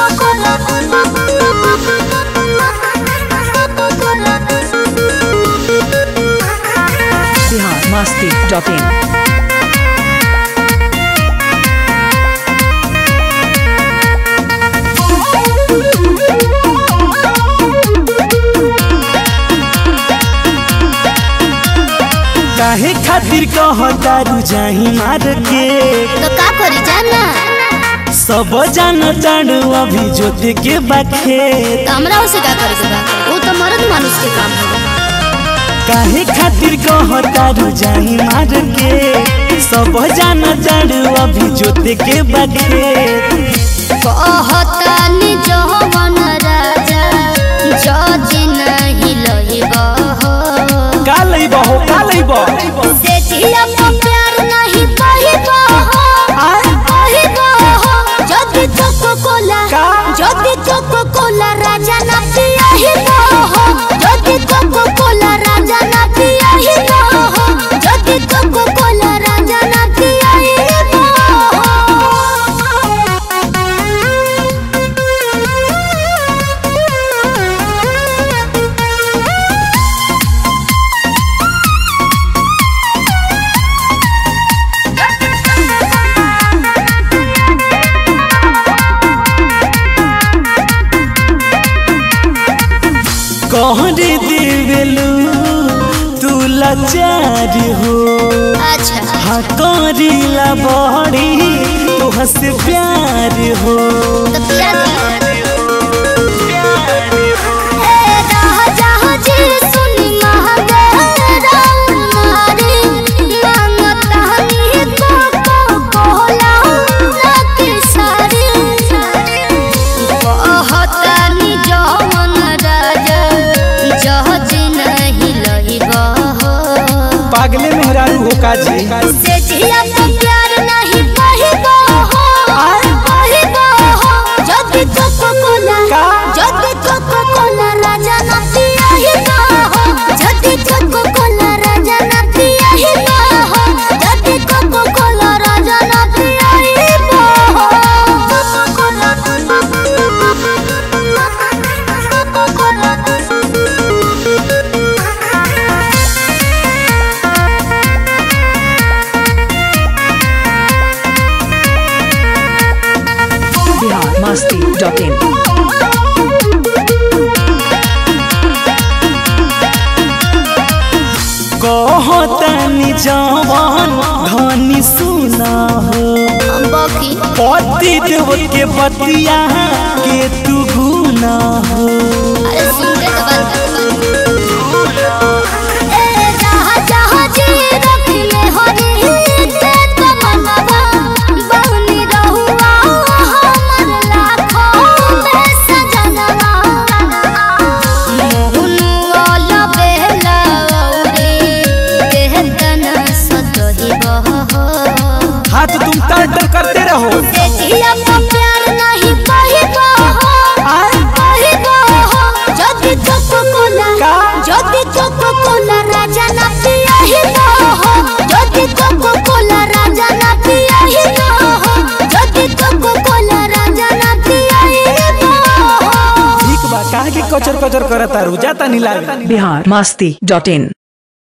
बिहार मस्ती डॉट इन काहे खातिर कहतारू जाही मार के तो का करी जाना सब जान जान अभी जोते के बाखे तो हमरा उसे का करे के बा वो तो मर्द मानुष के काम है काहे खातिर कहतारू जाही मार के सब जान जान अभी जोते के बाखे कहतानी जवन राजा जदि नहीं लहिबा हो का लइबो हो का लइबो से जिया पर प्यार नहीं कहिबा हो कहिबा हो जदि कोको कोला का? जदि कोको कोला राजा ना पियाहिबा हो जदि कोको कोला राजा ना पियाहिबा हो जदि कोको कोला राजा ना पियाहिबा कहरे देवेलू तू लाचार हो अच्छा हाँ करीला बड़ी तोह से प्यार हो तो पिया दी ए राजा जी सुनी महादेव मारे मांगता नी को को कोला लकी सारे कहता नी जवन राजा जहज नहीं लहिबा हो पागले मेहरारू हो काजी से जिया तो प्यार नहीं कहिबा हो कहिबा हो जदि कोको कोला का? जदि कोको कोला राजा ना पियाहिबा हो जदि कोको कोला राजा ना पियाहिबा हो जदि कोको कोला राजा ना पियाहिबा हो Coca Cola Coca Cola Bihar मस्ती डॉट इन कहतानी जवान धनी सुना हो बकी पति देव के पतिया के तू गुना हो अरे सुन रे तो बात ए जहाँ जहाँ जी रखले हरी के तमन्ना बहनी रहुआ हमर लाखों में सजनवा मोहनु वाला बेला औरे केहतन सतही बहो हाथ तुम तर करते रहो से जिया पर प्यार नहीं कहिबा हो कहिबा हो जदि कोको कोला का? जदि कोको कोला राजा ना पियाहिबा हो जदि कोको कोला राजा ना पियाहिबा हो जदि कोको कोला राजा ना पियाहिबा हो ठीक बा काहे के कचर कचर करता रू जाता नहीं लागे बिहार मस्ती डॉट इन